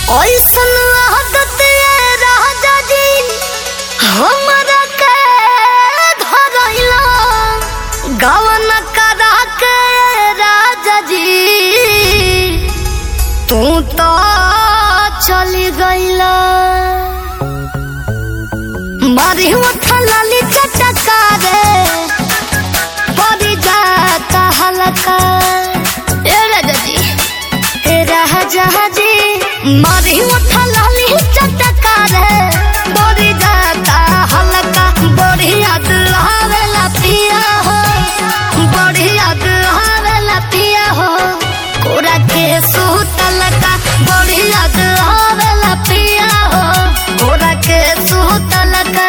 ऐसन आदत ये राजा जी हमरा के धरैला गवन करा के राजा जी तू तो चली गईला मारी उठा लाली चटका रे परी जाता हलका ए राजा जी ए राजा जी मारी उठा लाली चटका रे परी जाता हलका बड़ी याद आवेला पिया हो बड़ी याद आवेला पिया हो कोरा के सुतल का बड़ी याद आवेला पिया हो कोरा के सुतल का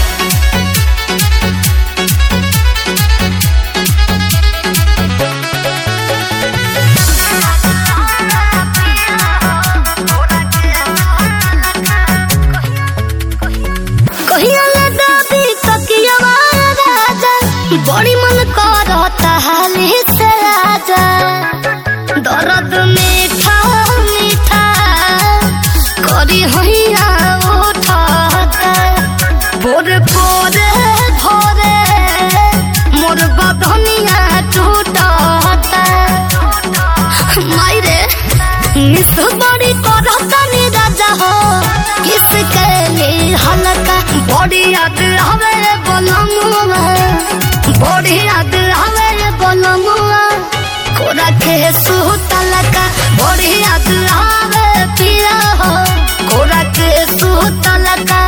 कहिया लगा भी तकियावा राजा बड़ी मन करता हाली से राजा दर्द मीठा मीठा करी होइया उठाता बोरे बोरे भोरे मोर बदनिया टूटाता मायरे मिस बड़ी करता नी राजा हो किसके लिए हलका बड़ी याद हवे बोलमुआ बड़ी याद हवे बोलमुआ कोरा के सुतलका बड़ी याद हवे पिया हो कोरा के सुतलका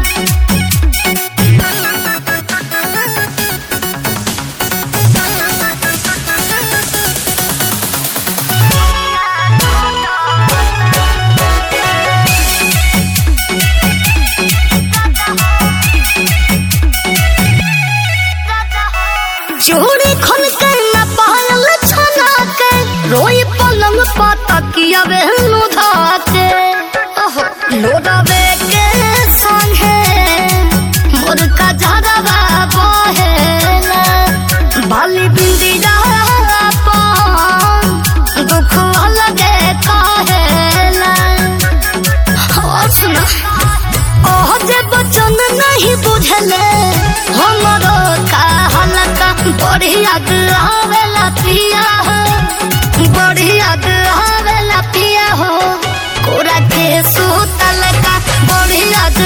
चूड़ी खन के न पायल छना के रोई पलंग पतकिया बेहनु धाके ओहो लोडवे के संगे मोर का झरवा बहेला बाली बिंदी पान दुख लगे कहेला और सुना ओह जे बचन नहीं बुझले हमरो का हलका बड़ी याद आवेला पिया हो बड़ी याद आवेला पिया हो कोरा के सुतल का बड़ी याद